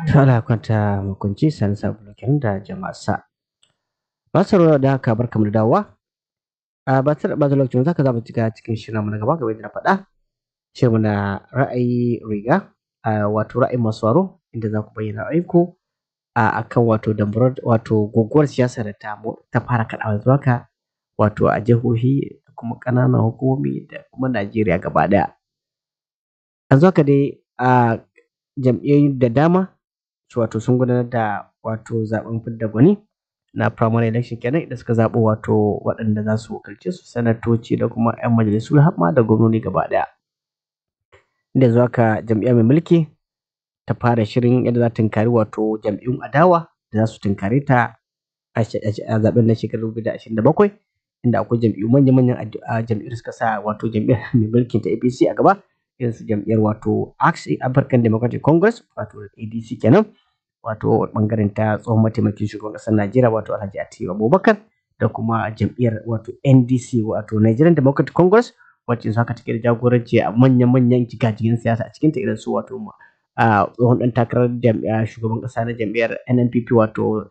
ta ala kwanta makunci sani sabulukin da jama'arsa masu da haka barkamu da dawowa a ba ta da lokacin zaka za mu cika cikin shirin mu na gaba gaba da na faɗa shirin na ra'ayi riga wato ra'ayin masu waro inda za ku bayyana ra'ayinku a akan wato dambarar wato guguwar siyasa da ta ta fara kaɗawa zuwa ka wato a jihohi da kuma ƙananan hukumomi da kuma Najeriya gaba ɗaya yanzu haka dai a jam'iyyoyi da dama wato sun gudanar da wato zaben fidda gwani na primary election kenan da suka zaɓo wato waɗanda za su wakilce su sanatoci da kuma 'yan majalisu har ma da gwamnoni gaba ɗaya inda zuwa ka jam'iyya mai mulki ta fara shirin yadda za ta tunkari wato jam'iyyun adawa da za su tunkare ta a zaben na shekarar 2027 inda akwai jam'iyyu manya-manyan jam'iyyar suka sa wato jam'iyyar mai mulkin ta APC a gaba irin su jam'iyyar wato African Democratic Congress wato ADC kenan wato bangaren ta tsohon mataimakin shugaban ƙasar Najeriya wato Alhaji Atiku Abubakar da kuma jam'iyyar wato NDC wato Nigerian Democratic Congress wacce su haka take da jagoranci a manyan-manyan jigajigan siyasa a cikinta irin su wato tsohon ɗan takarar shugaban ƙasa na jam'iyyar NNPP wato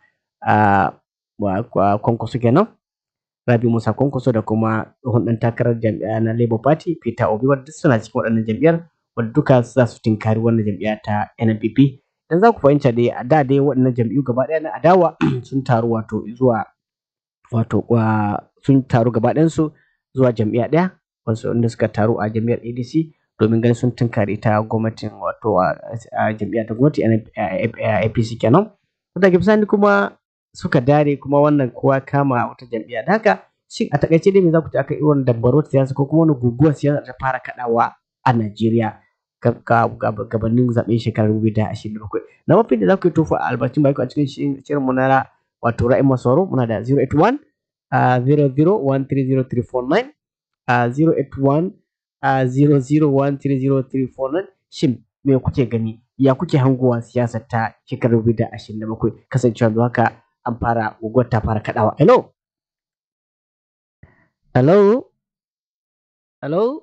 Kwankwaso kenan Rabi Musa Kwankwaso da kuma tsohon ɗan takarar jam'iyya na Labour Party Peter Obi wadda suna cikin waɗannan jam'iyyar wadda duka za su tinkari wannan jam'iyya ta NNPP dan za ku fahimta dai a da dai waɗannan jam'iyyu gaba ɗaya na adawa sun taru wato zuwa wato sun taru gaba ɗayansu zuwa jam'iyya ɗaya wasu wanda suka taru a jam'iyyar ADC domin ganin sun tunkari ita gwamnatin wato a jam'iyya ta gwamnati APC kenan daga bisani kuma suka dare kuma wannan kowa kama wata jam'iyya da haka shi a takaice dai me za ku ci aka yi wannan dabbaro siyasa ko kuma wani guguwar siyasa ta fara kaɗawa a Najeriya gabanin zaɓen shekarar dubu da ashirin da bakwai na mafi da za ku yi tofa a albacin baki a cikin shirin mu na wato ra'ayin masauro muna da 081 00130349 081 00130349 shin me kuke gani ya kuke hangowa siyasar ta shekarar dubu da ashirin da bakwai kasancewa da haka an fara guguwar ta fara kaɗawa hello hello hello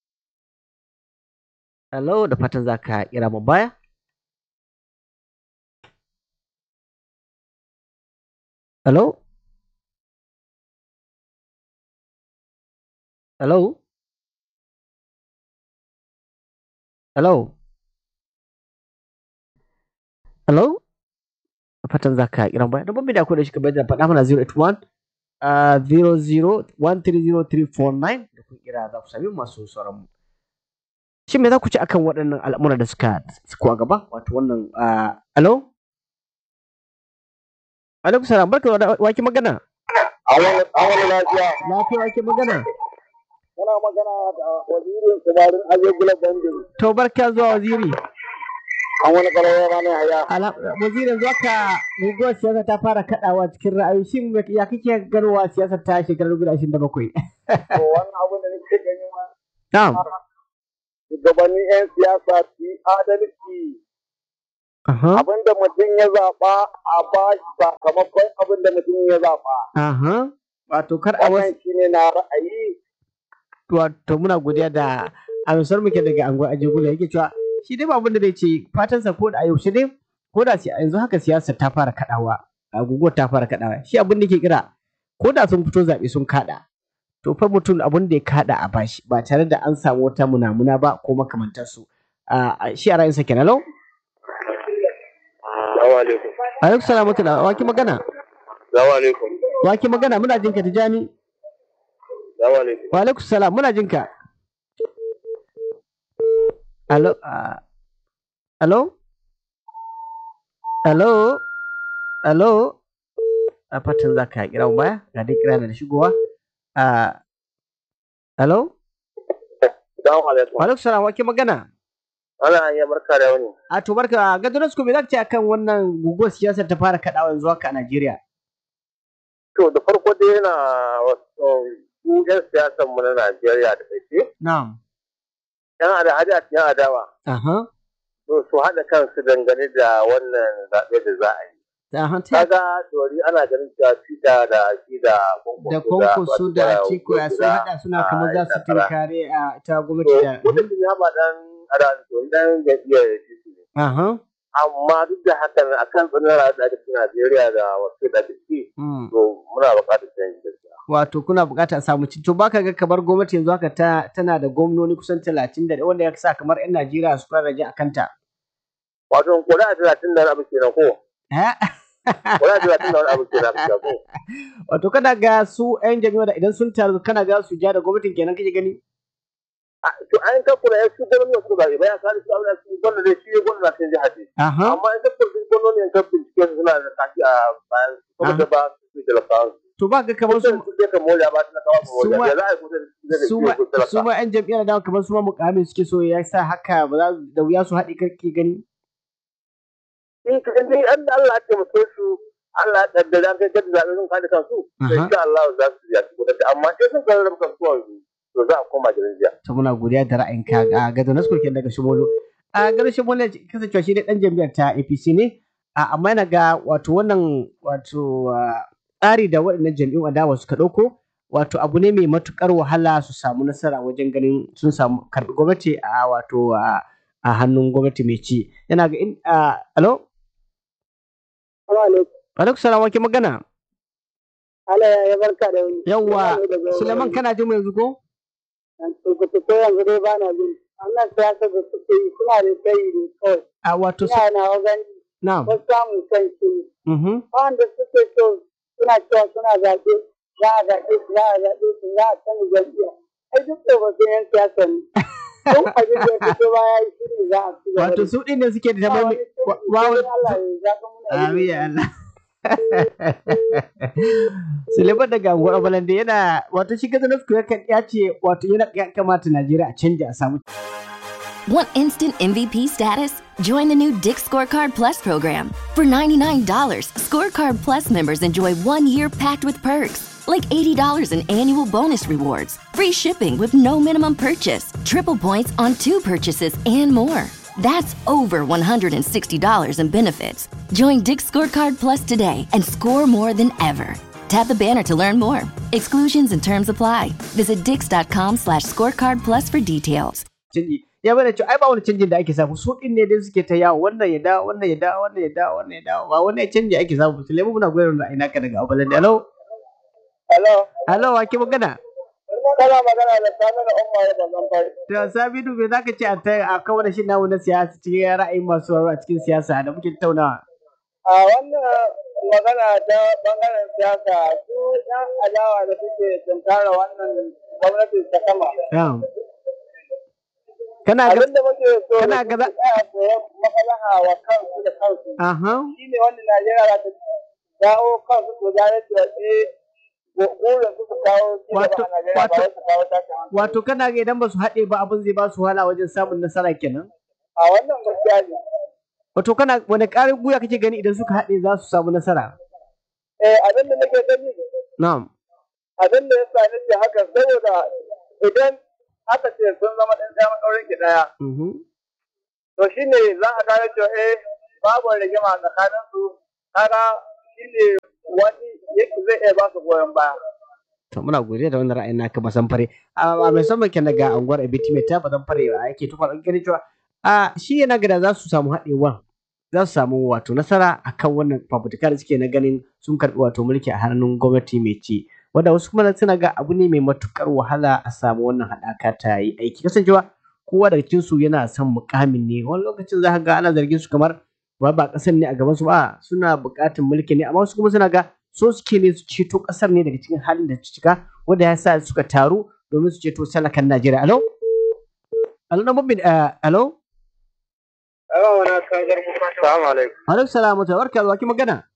Hello, da fatan za ka kira mu baya? Hello? Hello? Hello? Hello? Da fatan za ka kira mu baya? Don da akwai da shi kamar da faɗa mana 081 00130349 da kun kira za ku sami masu sauran mu. shin me za ku ci akan waɗannan al'amura da suka suko a gaba wato wannan alo alaikum salam barka da waki magana awon lafiya lafiya waki magana muna magana da wazirin kubarin azegula bandin to barka zuwa waziri an wani karawa rana haya wazirin zuwa ka guguwar siyasa ta fara kaɗawa cikin ra'ayi shin ya kake ganowa siyasar ta shekarar 2027 to wannan abin da nake gani ma na'am shugabannin 'yan siyasa su yi adalci. Abin da mutum ya zaɓa a ba shi sakamakon abin da mutum ya zaɓa. Wato kar a wasu. shi ne na ra'ayi. Wato muna godiya da amsar muke daga angon ajegula yake cewa shi dai ba abin da zai ce fatansa ko da a yaushe dai ko da yanzu haka siyasa ta fara kaɗawa guguwar ta fara kaɗawa shi abin da ke kira ko da sun fito zaɓe sun kaɗa to fa mutum abin da ya kada a bashi ba tare da an samu wata munamuna ba ko makamantar su shi a ra'ayinsa kenan lau alaikum salam wa wa ki magana wa ki magana muna jinka tijani wa alaikum salam muna jinka alo alo alo alo a fatan za ka kira baya ga dai kira da shigowa Uh, hello? Salamu alaikum. Alaikum salam wake magana? Ana iya barka da wani. A to barka Gadonus me zaka ce akan wannan guguwar siyasar ta fara kaɗawa yanzu haka a Najeriya? To da farko dai yana wasu yan siyasar mu na Najeriya da kai. Na'am. Yan ada-ada yan adawa. Aha. To su haɗa kansu dangane da wannan zaɓe da za a yi. Kaga dori ana ganin cewa fita da shi da da konkursu da ciko ya sun hada suna kamar za su tinkare a ta gwamnati da wanda sun yaba dan ada to dan jam'iyyar APC ne aha amma duk da haka a kan tsanin rayuwar da ake cikin Najeriya da wasu da ake ciki to muna buƙatar canji gaskiya. Wato kuna buƙatar samu ci to baka ga kamar gwamnati yanzu haka ta tana da gwamnoni kusan talatin da wanda ya sa kamar 'yan Najeriya su fara rage a kanta. Wato kuri'a talatin da abu kenan ko? Kuri'a talatin da wani abu kenan ko? Wato kana ga su 'yan jami'a da idan sun taru kana ga su ja da gwamnatin kenan kake gani? to an ka kula ya su gwamnati su ba ya kare su abin su gwamnati da shi gwamnati sun ji haɗe. amma in ka kula gwamnati in ka bincike su suna da kashi a bayan kuma da ba su da lafawa. To ba ga kamar su su ma yan jam'iyyar da kamar su ma mukamin suke so ya sa haka ba za da wuya su haɗe kake gani. In ka in an Allah ya mutu su Allah ya kaddara kai gadda zaɓe sun kada kansu. To insha Allah za su yi a amma in sun kaddara kansu yanzu to za a koma gidan jiya. To muna godiya da ra'ayinka ga gado na skokin daga Shimolo. A gado Shimolo kasancewa shi dai dan jam'iyyar ta APC ne. Amma yana ga wato wannan wato tsari da waɗannan jam'iyyun adawa suka ɗauko wato abu ne mai matukar wahala su samu nasara wajen ganin sun samu karɓi gwamnati a wato a hannun gwamnati mai ci. Yana ga in alo? Alaikum salam wake magana. Allah ya barka da wani. Yawwa, Suleiman kana jin mu yanzu ko? ko yanzu dai ba na jin wannan siyasa da suke yi suna da tsayi ne kawai. A wato Ina na wajen Na'am. wasu samun kan shi ne. Mhm. Wanda suke so suna cewa suna zaɓe za a zaɓe su za a zaɓe su za a canza jam'iyya. Ai duk da ba su yan siyasa ne. Don abin da ya fito ba ya yi shi ne za a ci gaba. Wato su ɗin ne suke da tamar Wawo. Allah ya zaɓa muna Amin ya Allah. Suleiman daga Anguwar Balande yana wato shi gaza nasu ya ce wato yana ya kamata Najeriya a canja a samu. Want instant MVP status? Join the new Dick Scorecard Plus program. For $99, Scorecard Plus members enjoy one year packed with perks, like $80 in annual bonus rewards, free shipping with no minimum purchase, triple points on two purchases, and more. That's over $160 in benefits. Join Dick Scorecard Plus today and score more than ever. Tap the banner to learn more. Exclusions and terms apply. Visit dix.com slash scorecard plus for details. Canji ya bada cewa ai ba wani canjin da ake samu su ɗin ne dai suke ta yawo wannan ya dawo wannan ya dawo wannan ya dawo wannan ya dawo ba wani canji ake samu Suleiman muna goyon da ina ka daga Balande. Hello. Hello. Hello wa ke magana? Kana magana da Sani da Umar da Zamfari. To Sabidu me zaka ce a ta a kawo da shi namu na siyasa cikin ra'ayin masu a cikin siyasa da muke tattaunawa? A wannan magana ta bangaren siyasa su yan adawa da suke tunkara wannan gwamnati ta sama. Yeah. Kana ga Abin da muke so kana da ga su za- tsaya koyan maslaha wa kansu da kansu. aha Shi ne wanda Najeriya za ta dawo kansu su gane cewa eh burin su su kawo ci gaba Wato- a Najeriya ba wato- wai su kawo tashin hankali. wato kana ga idan ba su haɗe ba abin zai ba su wahala wajen samun nasara kenan? A wannan gaskiya ne. Wato kana wani ƙarin guya kake gani idan suka haɗe za su samu nasara? Eh abin da nake gani Na'am. abin da ya sa nake haka saboda idan aka ce sun zama ɗan ɗaya maɗaurin ki ɗaya Mhm. to shi ne za a gane cewa eh babu rigima tsakanin su kaga shi ne wani yake zai iya ba su goyon baya. To muna godiya da wannan ra'ayin naka masan fare. A mai son ke daga anguwar Abiti mai ta bazan fare a yake tufa ɗan gani cewa a shi yana gada za su samu haɗewa za su samu wato nasara akan wannan fafutuka da suke na ganin sun karɓi wato mulki a hannun gwamnati mai ci. Wanda wasu kuma suna ga abu ne mai matukar wahala a samu wannan haɗaka ta yi aiki. Kasancewa kowa daga cikin su yana son mukamin ne wani lokacin za ka ga ana zargin su kamar ba ba ƙasar ne a gaban su ba suna buƙatar mulki ne amma wasu kuma suna ga so suke ne su ceto ƙasar ne daga cikin halin da ta cika wanda ya sa suka taru domin su ceto salakan Najeriya. Alo? Alo na mabin alo? Yawa wani kagar musa. Salamu alaikum. Alaikum salamu ta barka da waki magana.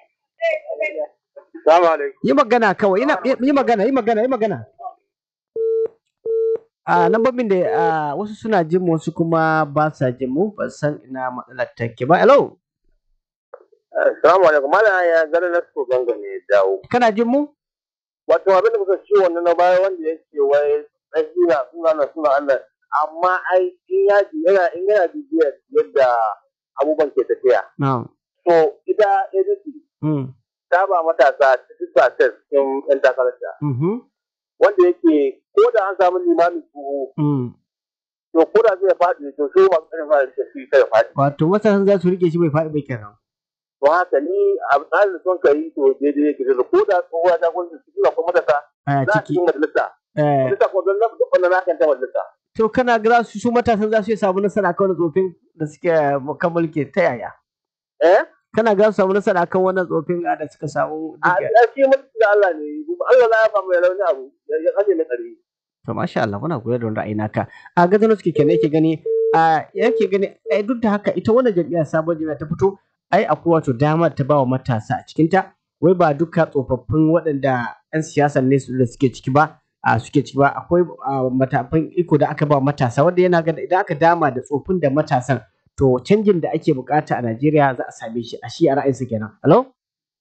Salamu alaikum. Yi magana kawai ina yi magana yi magana yi magana. A lambobin da ah, wasu suna jin mu wasu kuma ba sa jin mu ban san ina matsalar take ba. Alo? Salamu alaikum. Malam ya gani na so ganga ne dawo. Kana jin mu? Wato abin da kuka ci wannan na baya wanda yake wai tsakina suna na suna Allah. Amma ai in ya ji yana in yana bibiyar yadda abubuwan ke tafiya. Na'am. To ita agency Mm. ta ba matasa ta test cikin 'yan takararta. Mhm. Wanda yake ko da an samu limamin tuho Mm. to to ko da zai faɗi to sai masu ƙarfi ma da shi kai faɗi wato matasan za su rike shi bai faɗi bai kenan to haka ni a tsarin da son ka yi to daidai yake da ko da kowa ta gwamnati su suna kuma matasa a za a ciki cikin majalisa eh majalisa ko don duk wanda na kan ta majalisa to kana ga za su su matasan za su iya samu nasara kan tsofin da suke kan mulki ta yaya eh kana ga su samu nasara kan wannan tsofin da suka samu a duka a shi mulki da Allah ne Allah na ya ba mai rauni abu ya kaje mai tsari to masha Allah muna goyon da wani ra'ayi naka a gazano suke kenan yake gani a yake gani ai duk da haka ita wannan jam'iyyar sabon jam'iyya ta fito ai akwai wato damar ta bawa matasa a cikin ta wai ba duka tsofaffin waɗanda 'yan siyasa ne su da suke ciki ba a suke ciki ba akwai a, matafan iko da aka ba matasa wanda yana ga idan aka dama da tsofin da matasan to canjin da ake bukata a Najeriya za a same shi a shi a ra'ayinsa kenan hello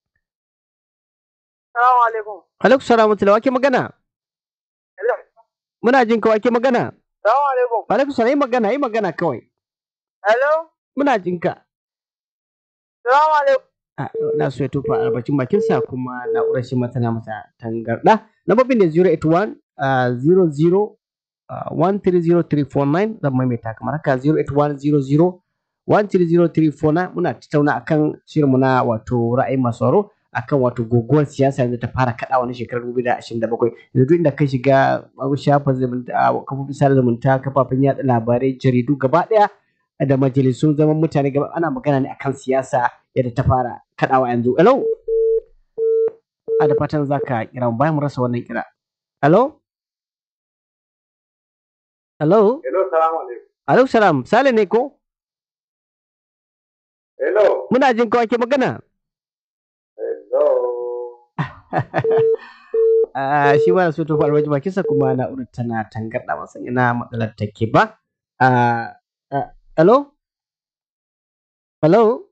Salamu alaikum. alaikum salam wa wake magana Hello. muna jin ka wake magana Salamu alaikum. alaikum salam yi magana yi magana kawai Hello. muna jin ka Salamu alaikum. Ah, na so ya tofa albacin bakinsa kuma na'urar shi ma tana masa tangarɗa. Lambobin da 081 ah, 00 ah, 130349 zan maimaita kamar haka 081 00 130349 muna tattauna akan shirinmu na wato ra'ayin masu sauraro akan wato guguwar siyasa yanzu ta fara kaɗa wani shekarar 2027 yanzu duk inda ka shiga shafin zumunta ah, kafofin sada zumunta kafafen yaɗa labarai jaridu gaba ɗaya da majalisun zaman mutane gaba ana magana ne akan siyasa yadda ta fara kaɗawa yanzu. Hello? A da fatan za ka kira mu bayan mu rasa wannan kira. Hello? Hello? hello salamu alaikum Alaikum salam. Sale ne ko? hello Muna jin kawai ke magana. hello Ah, shi ma da so to faruwa ji bakinsa kuma na'urar tana tangarɗa masa ina matsalar take ba. Ah, ah, hello? Hello?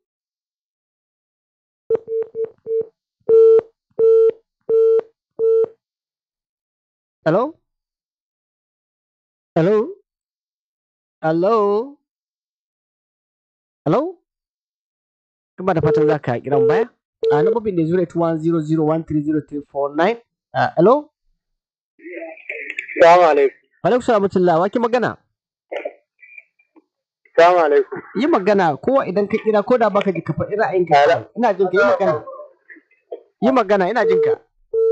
Hello? Hello? Hello? Hello? Kuma da fatan za ka kiran baya? A lambobin da 08100130349. Ah, hello? salamu alaikum Alaikum salamutullah, wa ke magana? salamu alaikum Yi magana, kowa idan ka kira ko da baka ji ka faɗi ra'ayinka. kawai. Ina jin ka, yi magana. Yi magana, ina jin ka.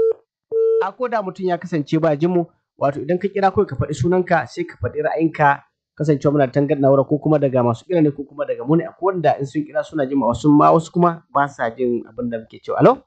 A ko da mutum ya kasance ba jin mu, wato idan ka kira kawai ka faɗi sunanka sai ka faɗi ra'ayinka kasancewa muna tangar na'ura ko kuma daga masu kira ne ko kuma daga mu ne akwai wanda in sun kira suna jin ma wasu ma wasu kuma ba sa jin abin da muke cewa. Alo?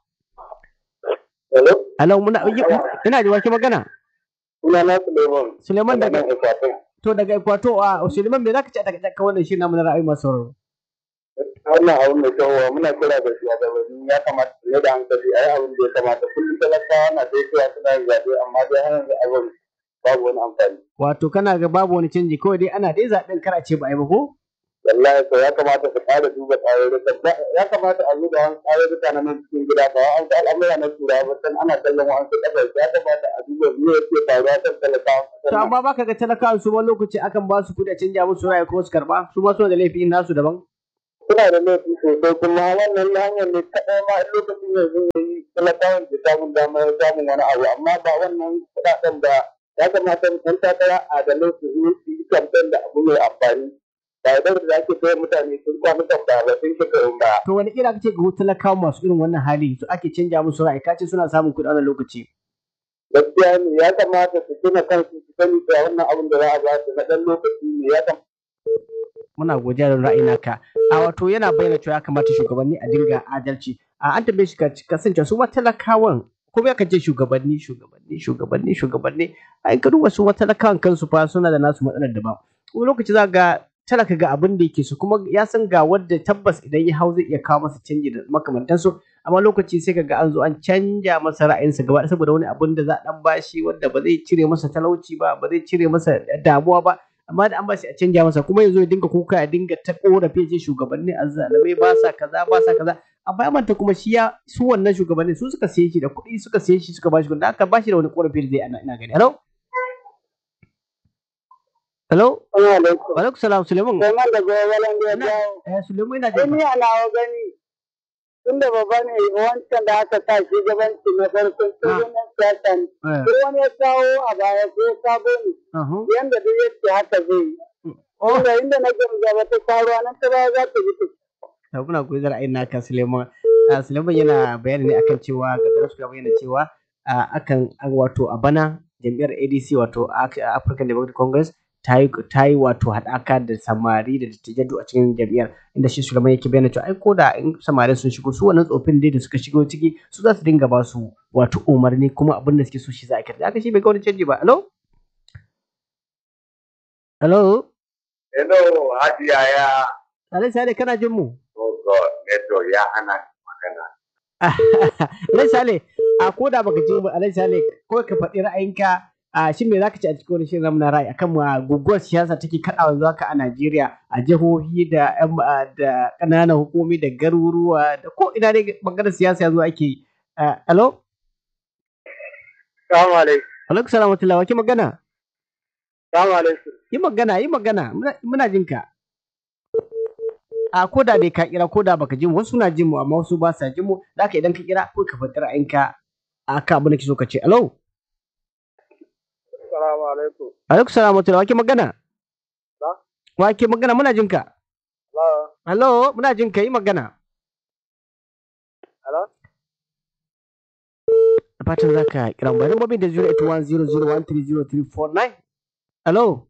hello Alo, muna yi- ina ji wa ke magana? suna na Suleiman Suleiman daga Ekwatin to daga Ekwato a Suleiman me zaka ce a daga wannan shi namu na ra'ayi masu sauraro? wannan abin da kyau muna kira da shugabanni ya kamata su ne da hankali a yi abin da ya kamata kullum talakawa na dai cewa suna yin zaɓe amma dai har yanzu abin babu wani amfani Wato kana ga babu wani canji kawai dai ana dai zaɓen kar a ce ba a yi ba ko? wallahi to ya kamata su ƙara duba tsarurruka ya kamata a zo da wani tsarurruka na nan cikin gida ba an ga al'amura na turawa ba san ana kallon wa'ansu ƙasashe ya kamata a duba me yake faruwa kan talakawa To amma baka ga talakawa su wani lokaci akan ba su kuɗi a canja musu ra'ayi kuma su karɓa su ma suna da laifi nasu daban. suna da laifi sosai kuma wannan hanyar ne kaɗai ma in lokacin yanzu ya yi talakawan ke samun damar samun wani abu amma ba wannan kuɗaɗen da ya kamata ɗan takara adalai su yi su yi kamfen da abu mai amfani ba idan da ake kai mutane sun kwanukan ba ba sun shekarun ba. To wani kira kace ga talakawa masu irin wannan hali su ake canja musu ra'ayi kace suna samun kuɗi a wannan lokaci. gaskiya ne ya kamata su tuna kansu su sani cewa wannan abin da za a ba su na ɗan lokaci ne ya kamata. Muna godiya da ra'ayi naka. A wato yana bayyana cewa ya kamata shugabanni a dinga adalci. A an tambaye shi ka kasance su ma talakawan ko bai ka ce shugabanni shugabanni shugabanni shugabanni ai ka duba su ma talakawan kansu fa suna da nasu matsalar daban. Wani lokaci za ga talaka ga abin da yake so kuma ya san ga wadda tabbas idan ya hau zai iya kawo masa canji da makamantansu amma lokaci sai kaga an zo an canja masa ra'ayinsa gaba ɗaya saboda wani abin da za a dan bashi wanda ba zai cire masa talauci ba ba zai cire masa damuwa ba amma da an bashi a canja masa kuma yanzu ya dinga kuka ya dinga ta korafe ce shugabanni azzalamai ba sa kaza ba sa kaza amma ya manta kuma shi ya su wannan shugabanni su suka siye shi da kuɗi suka siye shi suka bashi kuɗi da aka bashi da wani korafi da zai ana ina gani hello hello Assalamu alaikum. wa alaikum salam suleiman Suleiman da gobe da Ina- jawo. eh suleiman ina Sai jin ni a nawa gani tunda babba ne wancan da aka sa shugabanci na farkon shugaban siyasa ne. eh Sai wani ya kawo a baya sai sabo ne. uh-huh. Yanda duk yake haka zai yi. Oh. Inda inda na gaba ta kwaruwa nan ta baya za ta bi ta to muna koyi da ra'ayin naka Suleiman Ah, Suleiman yana bayani ne akan cewa gadar su ya bayyana cewa ah, akan an wato a bana jam'iyyar ADC wato Ac- African Democratic Congress ta yi ta yi wato haɗaka da samari da dattijai duk a cikin jam'iyyar inda shi Suleiman yake bayyana cewa ai ko da in samari sun shigo su wannan tsofin dai da suka shigo ciki su za su dinga ba su wato umarni kuma abin da suke so shi za a kirta haka shi bai ga wani canji ba hello hello Hello, Hajiya ya. Alai Sale kana jin mu Oh God, network ya hana magana. Alai Sale, a ko da baka ji mu Alai Sale, ko ka faɗi ra'ayinka a shin me zaka ci a cikin wani shirin namu na ra'ayi akan ma guguwar siyasa take kaɗawa yanzu haka a Najeriya a jihohi da ƴan ma- da ƙananan hukumi da garuruwa da ko ina ne maganar siyasa yanzu ake yi. Ah, Hello? Salamu alaikum. Alaikum salam wa rahmatullahi, wa ke magana? Salamu alaikum. Yi magana, yi magana, muna- muna jin ka. A ko da dai ka kira ko da baka jin mu wasu na jin mu amma wasu ba sa jin mu da haka idan ka kira ko ka faɗi ra'ayinka a kan abin da ke so ka ce. Hello? Salamu alaikum. Alaikum salam wa rahmatullahi, wa ke magana? Na? Wa ke magana muna jin ka? Hello. Hello, muna jin ka yi magana. Hello. Da fatan za ka kira mu. Bari mabin da 08100130349. Hello?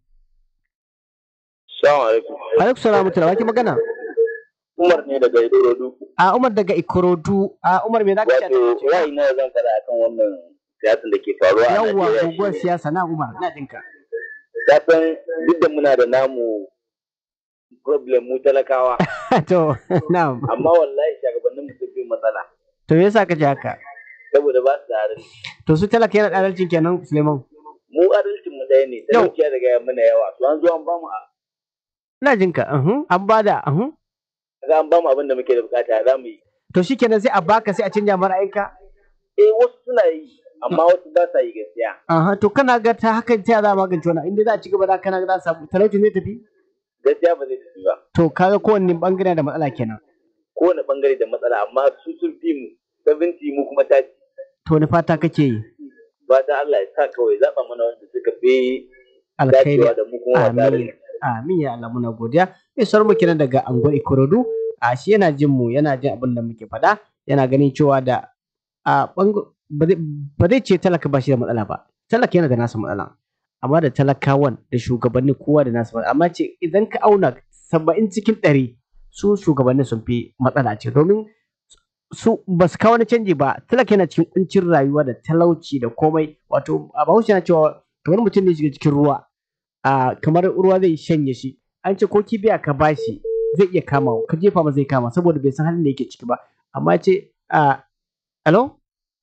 Salamu alaikum. Alaikum salam wa rahmatullahi, wa ke magana? Umar ne daga Idorodu. A Umar daga Ikorodu. A Umar me za ka ce? a Wato, cikin- ra'ayi na zan faɗa akan wannan siyasan da ke faruwa a Yawwa Najeriya guguwar shine, siyasa na Umar, ina jin ka. ka san duk da muna da namu problem mu talakawa, to, na'am. amma wallahi shagabannin mu sun fi matsala. To me yasa ka ji haka? Saboda ba su da adalci. To su talaka yana da adalcin kenan Suleiman. Mu adalcin mu ɗaya ne, Yau. talauciya daga ya mana yawa. To an zo an bamu a Ina jin ka. uhum, An bada. uhum. kaga an bamu abin da muke da bukata za mu yi. To shikenan sai a baka sai a canja mara aika. Eh wasu suna yi, amma wasu ba sa yi gaskiya. Aha, to kana ga ta hakan ta za a magance wannan inda za a ci gaba da kana ga za a samu talauci zai tafi. Gaskiya ba zai tafi ba. To kaga kowanne bangare da matsala kenan. Kowane bangare da matsala, amma su sun fi mu, 70 mu kuma ta To ni fata kake yi. ba ta Allah ya sa kawai zaɓa mana wanda suka fi Alkhairi. dacewa da mu kuma ba tare Amin. Amin ya Allah muna godiya. Mai sauran mu kenan daga Angon Ikorodu. A shi yana jin mu yana jin abin da muke faɗa. Yana ganin cewa da a bango ba zai- ba zai ce talaka ba shi da matsala ba. Talaka yana da nasa matsala. Amma da talakawan da shugabanni kowa da nasa matsala. Amma ce idan ka auna saba'in cikin ɗari su shugabanni sun fi matsala ce domin su ba su kawo wani canji ba talaka yana cikin kuncin rayuwa da talauci da komai wato a bahaushe na cewa kamar mutum ne ya shiga cikin ruwa a kamar ruwa zai shanye shi an ce ko kibiya ka bashi zai iya kama ka jefa ma zai kama saboda bai san halin da yake ciki ba amma ya ce a hello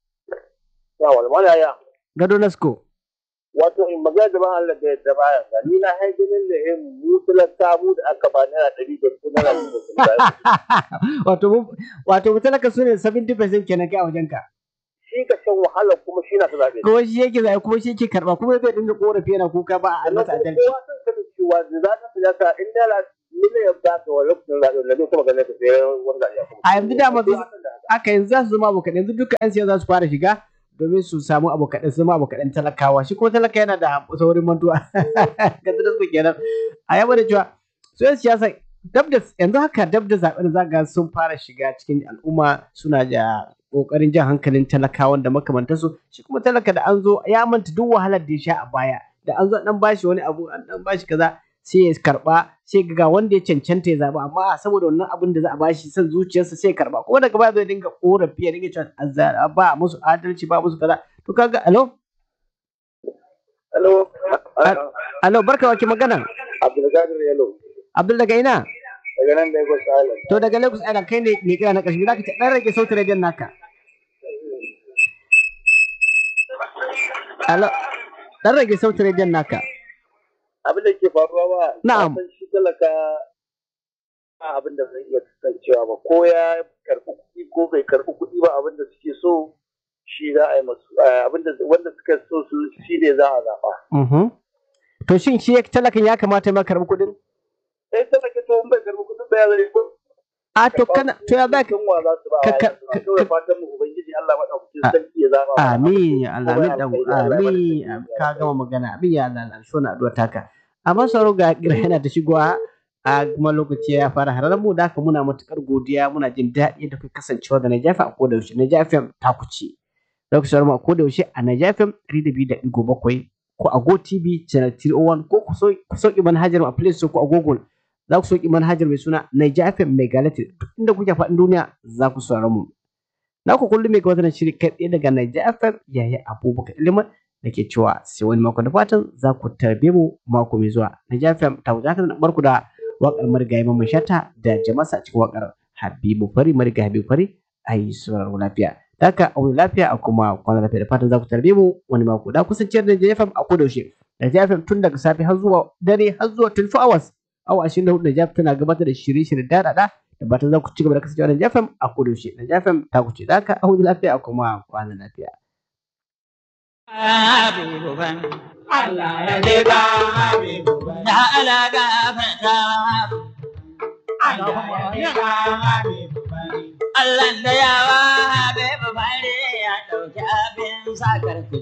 Ya walwala ya. gado nasko Wato in magana da ban Allah da yadda baya ga ni na haidinin da yin mu talaka mu da aka ba naira ɗari da su naira ɗari da su ba. wato mu- wato mu talaka su ne 70% kenan kai a wajen ka Shi ka shan wahala kuma shi na ta zaɓe. kuma shi yake zai kuma shi yake karba kuma zai dinga korafi yana kuka ba a masa Sannan adalci kowa sun sani cewa da za ta siyasa in dala miliyan ba ka wa lokacin zaɓe da zai kuma ganin ka sai wani zaɓe ya kuma. A yanzu dama su- aka yanzu za su zama abokan yanzu duka 'yan siyasa za su fara shiga domin su samu abokan su zama abokan talakawa shi kuma talaka yana da saurin mantuwa ga da su kenan a yaba da cewa su 'yan siyasa dab da yanzu haka dab da zaɓen zaga sun fara shiga cikin al'umma suna da kokarin jan hankalin talakawan da makamantansu shi kuma talaka da an zo ya manta duk wahalar da ya sha a baya da an zo an dan bashi wani abu an dan bashi kaza sai ya karba sai ga wanda ya cancanta ya zaba amma saboda wannan abin da za a bashi son zuciyarsa sai ya karba kuma daga baya zai dinga korafi ya dinga cewa azzara ba musu adalci ba musu kaza to kaga alo Hello. alo barka wa ki magana Abdulkadir Yalo. abdul daga ina Daga nan da ya gwasa Island. to daga lagos island kai ne mai kira na ƙarshe zaka ce dan rage sautin rediyon naka alo dan rage sautin rediyon naka abin da ke faruwa ba Na'am. na san shi talaka ba abin da zai iya kasancewa ba ko ya karɓi kuɗi ko bai karɓi kuɗi ba abin da suke so shi za a yi masu eh, abin da wanda suka so su shi ne za a zaɓa Mhm. to shin shi talakan ya kamata ya ma karɓi kuɗin sai talaka to in bai karɓi kuɗin ba ya zai ko a to kana to ya zaka kan wa za su ba ka- ka- a kawai fatan mu ubangiji Allah madaukakin sarki ya zaɓa mana. Amin ya Allah, amin Kuma dan alkhairi, Allah ya bada amin sarki. ka gama magana amin ya Allah na so na addu'a taka. amma sauro ga kira yana ta shigowa a kuma lokaci ya fara hararar mu da haka muna matukar godiya muna jin daɗi da kuka kasancewa da Naija FM a koda yaushe Naija FM ta kuce za ku saurara mu a koda yaushe a Naija FM 102.7 ko a Go TV channel 301 ko ku sauki manhajar mu a Play Store ko a Google za ku sauki manhajar mai suna Naija FM Megality duk inda kuke faɗin duniya za ku saurara mu na ku kullum mai gabatar da shiri kai tsaye daga Naija FM yayi Abubakar Iliman da ke cewa sai wani mako da fatan za ku tarbe mu mako mai zuwa Naija FM ta wuce haka barku da waƙar marigayi mamman shata da jamasa cikin waƙar Habibu Fari marigayi Habibu Fari a yi sauraro lafiya. Haka a wani lafiya a kuma kwana lafiya da fatan za ku tarbe mu wani mako da kusance da JFM a koda yaushe. Da JFM tun daga safe har zuwa dare har zuwa 24 hours. Awa 24 da JFM tana gabatar da shirye-shirye da da da fatan za ku ci gaba da kasancewa da JFM a koda yaushe. Da JFM ta ku ce da haka a wani lafiya a kuma kwana lafiya. Habibu ban Allah ya je ka Habibu ban ya ala ga fata Allah ya je ka Habibu ban Allah da yawa Habibu ban ya dauki abin sakar